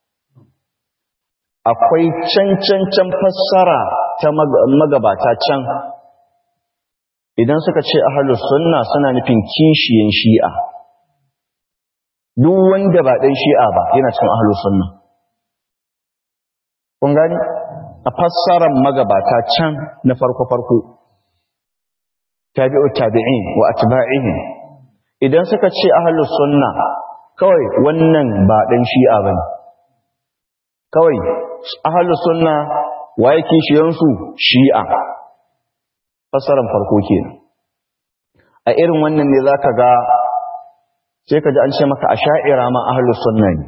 akwai can can can fassara ta magabata can idan suka ce ahlus sunna suna nufin kishiyan shi'a duk wanda ba dan shi'a ba yana cikin ahlus sunna kun gani a fassarar magabata can na farko-farko tabi'u tabi'in wa atba'ihim idan suka ce ahlus sunna kawai wannan ba dan shi'a bane kawai ahlus sunna waye kishiyansu shi'a fassarar farko kenan a irin wannan ne zaka ga sai ka ji an ce maka asha'ira ma ahlus sunna ne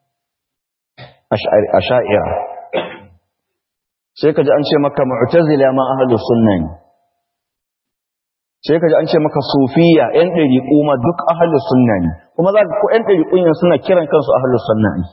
asha'ira sai ka ji an ce maka mu'tazila ma ahlus sunna ne sai ka ji an ce maka sufiya yan dariqu ma duk ahlus sunna ne kuma za ka ko yan dariqun yan suna kiran kansu ahlus sunna ne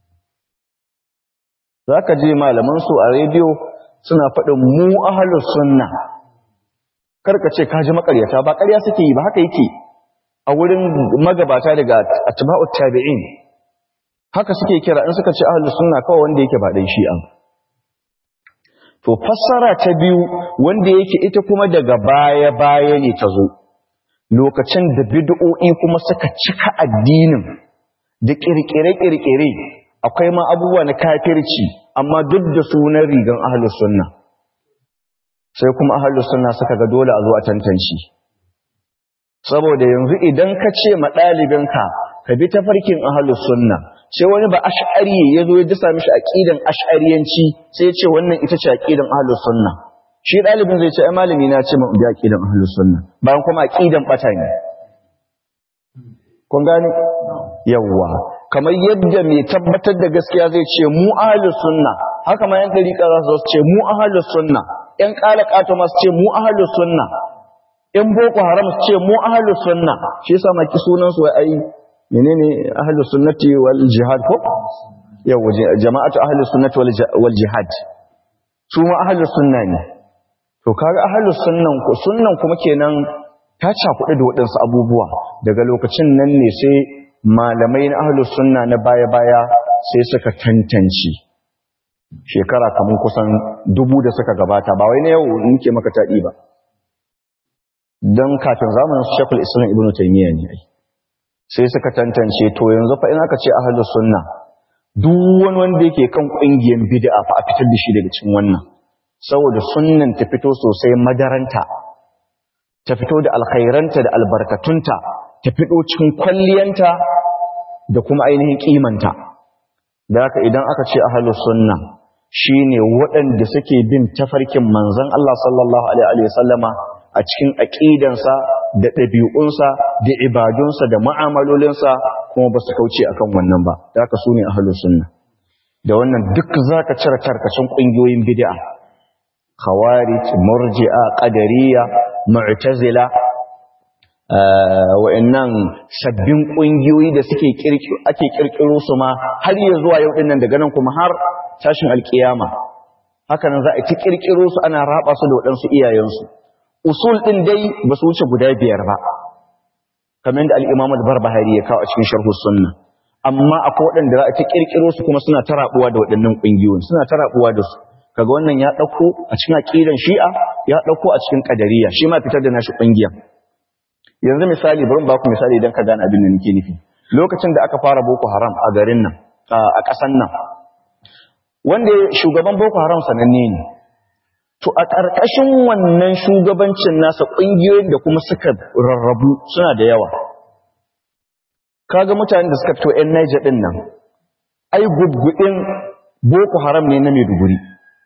zaka je malaman su a rediyo suna faɗin mu ahlus sunna karka ce ka ji makaryata ba ƙarya suke yi ba haka yake a wurin magabata daga atba'ut tabi'in haka suke kira in suka ce ahlus sunna kawai wanda yake ba dan shi'a To fassara ta biyu wanda yake ita kuma daga baya-baya ne ta zo, lokacin da bid'o'i kuma suka cika addinin da ƙirƙire-ƙirƙire akwai ma abubuwa na kafirci, amma duk da sunan rigan ahalus sunna. Sai kuma ahalus sunna suka ga dole a zo a tantance. Saboda yanzu idan ka ce ma ɗalibinka ka bi tafarkin ahalus sunna, sai wani ba ash'ari ya zo ya dasa mishi aqidan ash'ariyanci sai ya ce wannan ita ce aqidan ahlus sunna shi dalibin zai ce ai malami na ce mu bi aqidan ahlus sunna bayan kuma aqidan bata ne kun gane yawa kamar yadda mai tabbatar da gaskiya zai ce mu ahlus sunna haka ma yan dariƙa za su ce mu ahlus sunna yan ƙalaƙato masu ce mu ahlus sunna yan boko haram su ce mu ahlus sunna shi yasa maki sunan su ai menene ahlus sunnati wal jihad ko yawa jama'atu ahlus sunnati wal jihad su ma ahlus sunna ne to kaga ahlus sunnan ko sunnan kuma kenan ta cakuɗe da waɗansu abubuwa daga lokacin nan ne sai malamai na ahlus sunna na baya-baya sai suka tantance shekara kamar kusan dubu da suka gabata ba wai na yau nike maka taɗi ba don kafin zamanin shekul islam ibn taimiyya ne ai sai suka tantance to yanzu fa in aka ce ahlus sunna duk wani wanda yake kan ƙungiyar bid'a fa a fitar da shi daga cikin wannan saboda sunnan ta fito sosai madaranta ta fito da alkhairanta da albarkatunta ta fito cikin kwalliyanta da kuma ainihin kimanta da haka idan aka ce ahlus sunna shine waɗanda suke bin tafarkin manzon Allah sallallahu alaihi wasallama a cikin aqidansa da ɗabi'unsa da ibadunsa da mu'amalolinsa kuma ba su kauce akan wannan ba da haka sune ahlus sunna da wannan duk zaka cire tarkacin ƙungiyoyin bid'a khawarij murji'a qadariyya mu'tazila wa'annan sabbin kungiyoyi da suke ake kirkiro su ma har ya zuwa yau dinnan daga nan kuma har tashin alkiyama haka nan za a ci kirkiro su ana raba su da waɗansu iyayensu usul din dai ba su wuce guda biyar ba kamar da al-imam al-barbahari ya kawo a cikin sharh sunna amma akwai waɗanda za a ci kirkiro su kuma suna tarabuwa da waɗannan kungiyoyin suna tarabuwa da su kaga wannan ya dauko a cikin aqidan shi'a ya dauko a cikin qadariyya shi ma fitar da nashi kungiya yanzu misali bari ba ku misali idan ka gane abin da nake nufi lokacin da aka fara boko haram a garin nan a ƙasan nan wanda shugaban boko haram sananne ne to a ƙarƙashin wannan shugabancin nasa ƙungiyoyin da kuma suka rarrabu suna da yawa kaga mutanen da suka fito 'yan Niger ɗin nan ai gudgudin boko haram ne na Maiduguri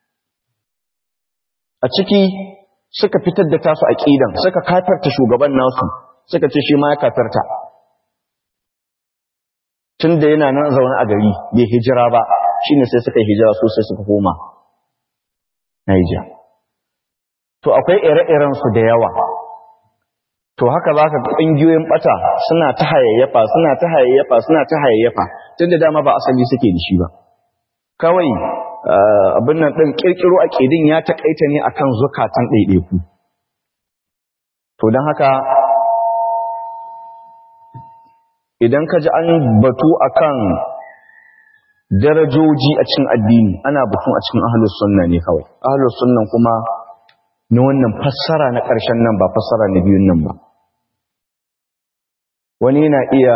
a ciki suka fitar da tasu aqidan suka kafirta shugaban nasu suka ce shi ma ya kafirta tunda yana nan zaune a gari bai hijira ba shine sai suka hijira su sai suka koma Niger to akwai ire-iren su da yawa to haka zaka ga kungiyoyin bata suna ta hayayyafa suna ta hayayyafa suna ta hayayyafa tunda dama ba asali suke da shi ba kawai abin nan ɗin ƙirƙiro a ƙidin ya taƙaita ne a kan zukatan ɗaiɗaiku. To don haka, idan ka ji an batu a kan darajoji a cikin addini, ana batun a cikin ahalus sunna ne kawai. Ahalus sunnan kuma na wannan fassara na ƙarshen nan ba fassara na biyun nan ba. Wani na iya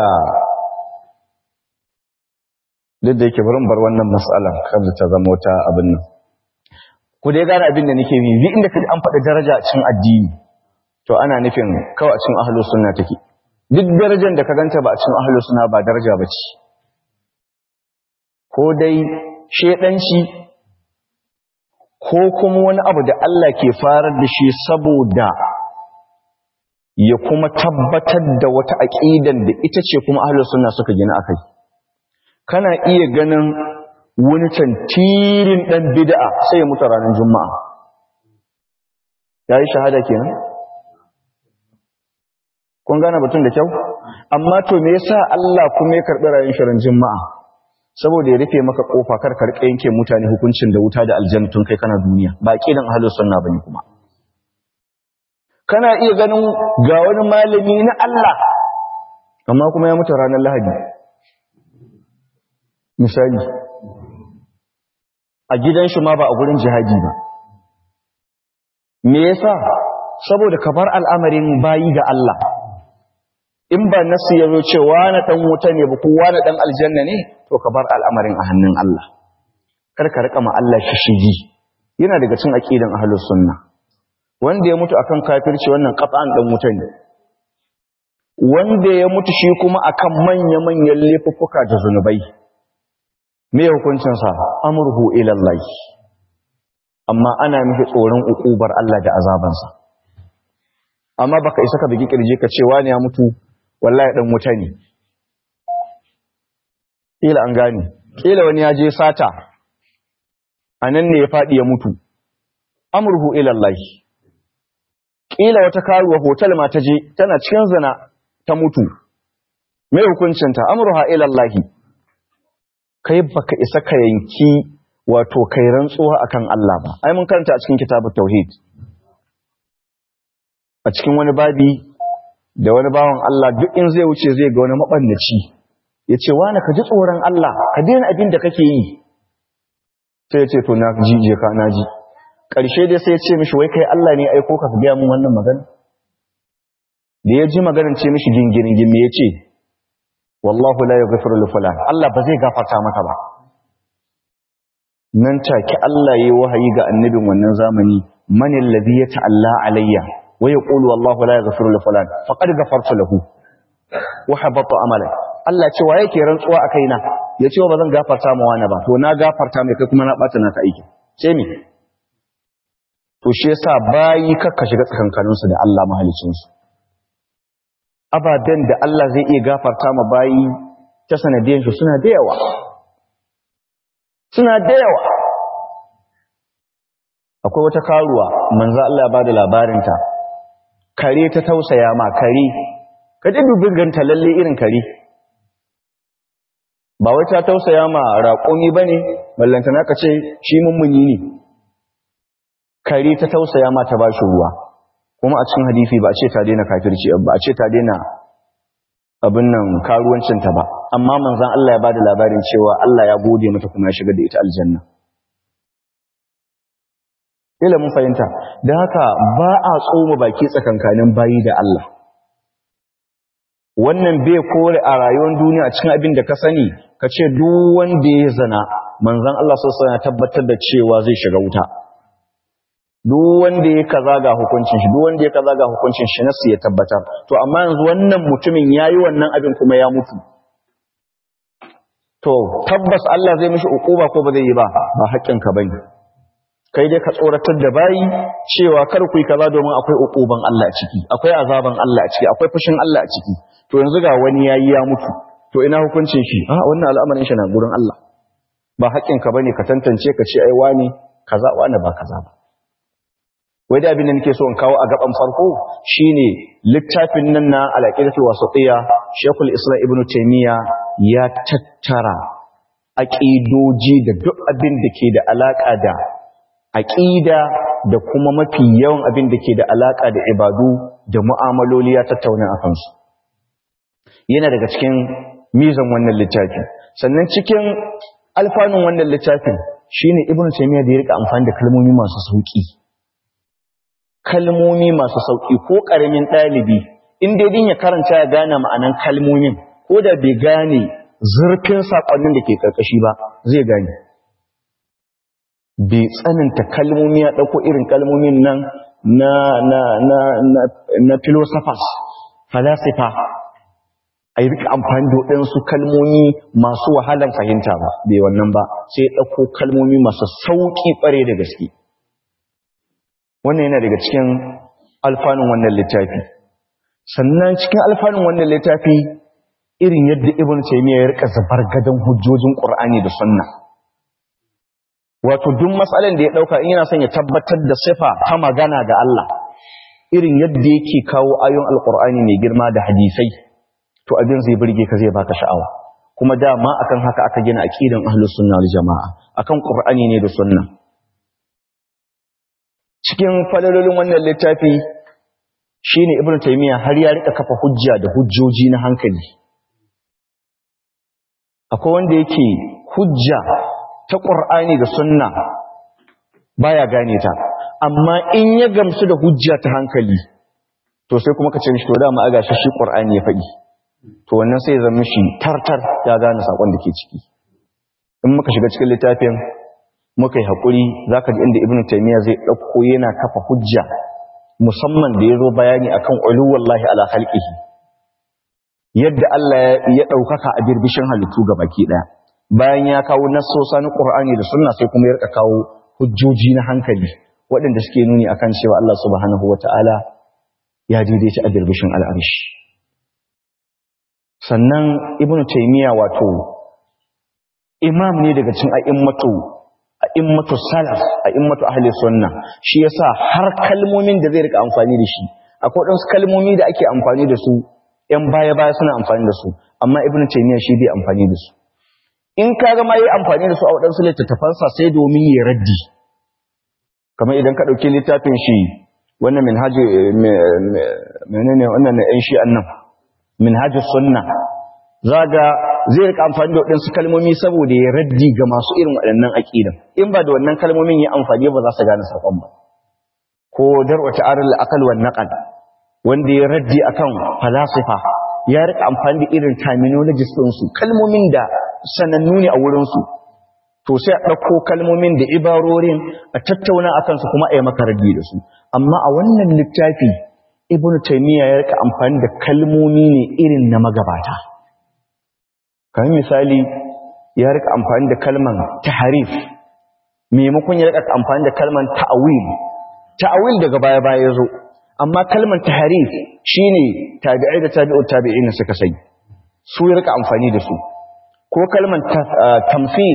duk da yake barin bar wannan matsalan kar ta zama wata abin nan ku dai gane abin da nake yi inda kaji an faɗi daraja a cikin addini to ana nufin kawai a cikin ahlus sunna take duk darajar da ka ganta ba a cikin ahlus sunna ba daraja ba ce ko dai shedanci ko kuma wani abu da Allah ke farar da shi saboda ya kuma tabbatar da wata aqidan da ita ce kuma ahlus sunna suka gina akai kana iya ganin wani tantirin ɗan bid'a sai ya mutu ranar juma'a ya yi shahada kenan kun gane batun da kyau amma to me yasa Allah kuma ya karɓi rayuwar shirin juma'a saboda ya rufe maka kofa kar ka rika yanke mutane hukuncin da wuta da aljannatun kai kana duniya ba kidan ahlus sunna bane kuma kana iya ganin ga wani malami na Allah amma kuma ya mutu ranar Lahadi misali a gidan shi ma ba a gurin jihadi ba me yasa saboda ka bar al'amarin bayi ga Allah in ba nasu yazo cewa na dan wuta ne ba kowa na dan aljanna ne to ka bar al'amarin a hannun Allah kar ka rika ma Allah shishigi yana daga cikin aqidan ahlus sunna wanda ya mutu akan kafirci wannan qat'an dan wuta ne wanda ya mutu shi kuma akan manya-manyan laifuffuka da zunubai me hukuncinsa amurhu ilallahi amma ana miki tsoron ukubar Allah da azabansa amma baka isa ka bigi kirje ka ce wani ya mutu wallahi dan wuta ne kila an gane kila wani ya je sata a nan ne ya faɗi ya mutu amurhu ilallahi kila wata karuwa hotel ma ta je tana cikin zina ta mutu mai hukuncinta amurha ilallahi kai baka isa ka yanki wato kai rantsuwa akan Allah ba ai mun karanta a cikin kitabut tauhid a cikin wani babi da wani bawan Allah duk in zai wuce zai ga wani mabannaci yace wani ka ji tsoron Allah ka daina abin da kake yi sai ya ce to na ji je ka na ji karshe dai sai ya ce mishi wai kai Allah ne aiko ka ga mun wannan magana da ya ji maganar ce mishi gingirin me yace wallahu la yaghfiru li fulan Allah ba zai gafarta maka ba nan take Allah yayi wahayi ga annabin wannan zamani man alladhi yata'alla alayya wa yaqulu wallahu la yaghfiru li fulan faqad ghafartu lahu wa habata amala Allah ce wa yake rantsuwa a kaina ya ce ba zan gafarta ma wani ba to na gafarta mai kai kuma na bata naka aiki sai me to shi yasa bayi kakka shiga tsakankaninsu da Allah mahalicinsu ababen da Allah zai iya gafarta ma bayi ta sanadiyan shi suna da yawa suna da yawa akwai wata karuwa manzo Allah ya bada labarinta kare ta tausaya ma kare ka ji dubin ganta lalle irin kare ba wai ta tausaya ma raƙumi bane ballantana ka ce shi mummuni ne kare ta tausaya ma ta bashi ruwa kuma a cikin hadisi ba a ce ta daina kafirci ba a ce ta daina abin nan karuwancinta ba amma manzan Allah ya bada labarin cewa Allah ya gode mata kuma ya shiga da ita aljanna ila mun fahimta da haka ba a tsoma baki tsakankanin bayi da Allah wannan bai kore a rayuwar duniya a cikin abin da ka sani ka ce duk wanda ya zana manzan Allah sosai ya tabbatar da cewa zai shiga wuta duk wanda ya kaza ga hukuncin shi duk wanda ya kaza ga hukuncin shi nasu ya tabbatar to amma yanzu wannan mutumin yayi wannan abin kuma ya mutu to tabbas Allah zai mishi ukuba ko ba zai yi ba ba haƙƙin ka bane kai dai ka tsoratar da bayi cewa kar ku yi kaza domin akwai ukuban Allah a ciki akwai azaban Allah a ciki akwai fushin Allah a ciki to yanzu ga wani yayi ya mutu to ina hukuncin shi a wannan al'amarin shi na gurin Allah ba haƙƙin ka bane ka tantance ka ce ai wani kaza wani ba kaza ba wai da abin da nake so in kawo a gaban farko shine littafin nan na al-aqidatul wasatiyya Sheikhul Islam Ibn Taymiyyah ya tattara aqidoji da duk abin da ke da alaka da aqida da kuma mafi yawan abin da ke da alaka da ibadu da mu'amaloli ya tattauna a kansu yana daga cikin mizan wannan littafi sannan cikin alfanun wannan littafin shine Ibn Taymiyyah da ya rika amfani da kalmomi masu sauki kalmomi masu sauƙi ko ƙaramin ɗalibi in dai din ya karanta ya gane ma'anan kalmomin ko da bai gane zurfin saƙonnin da ke ƙarƙashi ba zai gane bai tsananta kalmomi ya ɗauko irin kalmomin nan na na na na na philosophers falasifa a yi rika amfani da waɗansu kalmomi masu wahalar fahimta ba bai wannan ba sai ɗauko kalmomi masu sauƙi ƙware da gaske wannan yana daga cikin alfanun wannan littafi sannan cikin alfanun wannan littafi irin yadda ibn taymiya ya rika zubar gadan hujjojin qur'ani da sunna wato duk matsalan da ya dauka in yana son ya tabbatar da sifa ta magana ga Allah irin yadda yake kawo ayoyin alqur'ani mai girma da hadisai to abin zai burge ka zai baka sha'awa kuma dama akan haka aka gina aqidan ahlus sunna wal jamaa akan qur'ani ne da sunna cikin falalolin wannan littafi shine ibnu taymiya har ya rika kafa hujja da hujjoji na hankali akwai wanda yake hujja ta qur'ani da sunna baya gane ta amma in ya gamsu da hujja ta hankali to sai kuma ka ce mishi to dama aga shi qur'ani ya faɗi to wannan sai ya zama shi tartar ya gane sakon da ke ciki in muka shiga cikin littafin muka yi haƙuri za ka inda ibn taimiyya zai ɗauko yana kafa hujja musamman da ya zo bayani a kan uluwallahi ala halƙihi yadda Allah ya ɗaukaka a birbishin halittu ga baki ɗaya bayan ya kawo nassosa na ƙur'ani da sunna sai kuma ya rika kawo hujjoji na hankali waɗanda suke nuni akan cewa Allah subhanahu wa ta'ala ya daidaita a birbishin al'arshi sannan ibn taimiyya wato imam ne daga cikin a'immatu a'immatu salaf a'immatu ahli sunna shi yasa har kalmomin da zai rika amfani da shi akwai wadansu kalmomi da ake amfani da su yan baya baya suna amfani da su amma ibnu taymiya shi bai amfani da su in ka ga ma yi amfani da su a wadansu littattafansa sai domin ya raddi kamar idan ka dauki littafin shi wannan minhaji menene wannan na yan shi annan minhajus sunna zaga zai rika amfani da waɗansu kalmomi saboda ya raddi ga masu irin waɗannan aƙidan in ba da wannan kalmomin ya amfani ba za su gane saƙon ba ko darwata aral aqal wan naqal wanda ya raddi akan falasifa ya rika amfani da irin terminologies din su kalmomin da sanannu ne a wurin su to sai a ɗauko kalmomin da ibarorin a tattauna akan su kuma a yi maka raddi da su amma a wannan littafi ibnu taymiya ya rika amfani da kalmomi ne irin na magabata kamar misali ya rika amfani da kalman taharif maimakon ya rika amfani da kalman ta'awil ta'awil daga baya baya yazo amma kalman taharif shine tabi'ai da tabi'ut tabi'in suka sai su ya rika amfani da su ko kalman tamthil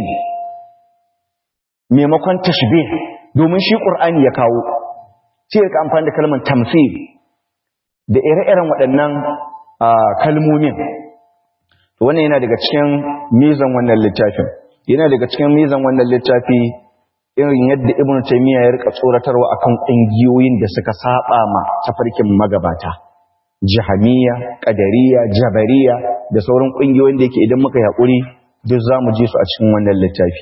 maimakon tashbih domin shi qur'ani ya kawo sai ya rika amfani da kalman tamthil da ire-iren waɗannan kalmomin to wannan yana daga cikin mizan wannan littafin yana daga cikin mizan wannan littafi irin yadda ibnu taymiya ya rika tsoratarwa akan kungiyoyin da suka saba ma tafarkin magabata jahamiya qadariya jabariya da sauran kungiyoyin da yake idan muka hakuri duk zamu ji su a cikin wannan littafi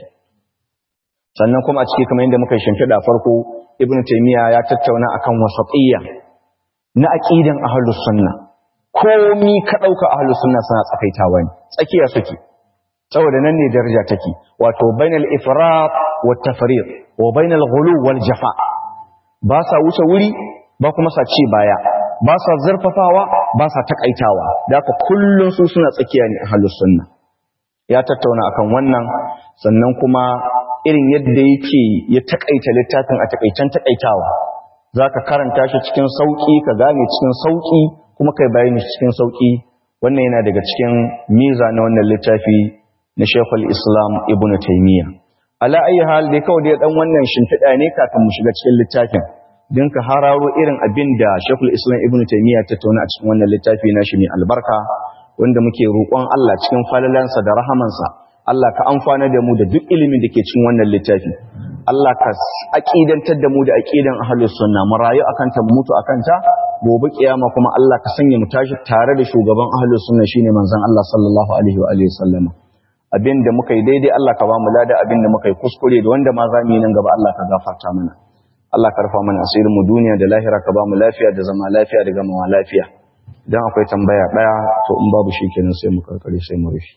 sannan kuma a cikin kamar yadda muka shimfida farko ibnu taymiya ya tattauna akan wasatiyya na aqidan ahlus sunnah komi ka ɗauka a sunna suna tsakaitawa ne tsakiya suke saboda nan ne daraja take wato bainal ifrat wa tafriq wa bainal ghulu wal jafa ba sa wuce wuri ba kuma sa ci baya ba sa zurfafawa ba sa takaitawa da haka kullun su suna tsakiya ne a sunna ya tattauna akan wannan sannan kuma irin yadda yake ya takaita littafin a takaitan takaitawa zaka karanta shi cikin sauki ka gane cikin sauki kuma kai bayani cikin sauki wannan yana daga cikin miza na wannan littafi na Sheikhul Islam Ibn Taymiyyah ala ayi hal dai kawai dai dan wannan shimfiɗa ne kafin mu shiga cikin littafin din ka hararo irin abin da Sheikhul Islam Ibn Taymiyyah ta tauna a cikin wannan littafi na shi mai albarka wanda muke roƙon Allah cikin falalansa da rahamansa Allah ka amfana da mu da duk ilimin da ke cikin wannan littafi Allah ka aqidantar da mu da aqidan ahlus sunna mu rayu akan ta mutu akan ta gobe kiyama kuma Allah ka sanya mu tashi tare da shugaban ahlus sunna shine manzon Allah sallallahu alaihi wa alihi sallama abinda muka yi daidai Allah ka ba mu lada abinda muka yi kuskure da wanda ma za mu yi nan gaba Allah ka gafarta mana Allah ka rufa mana asirin mu duniya da lahira ka ba mu lafiya da zama lafiya da gamawa lafiya idan akwai tambaya daya to in babu shi kenan sai mu karkare sai mu rufe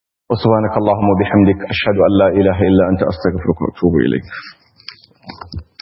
وسبحانك اللهم وبحمدك أشهد أن لا إله إلا أنت أستغفرك وأتوب إليك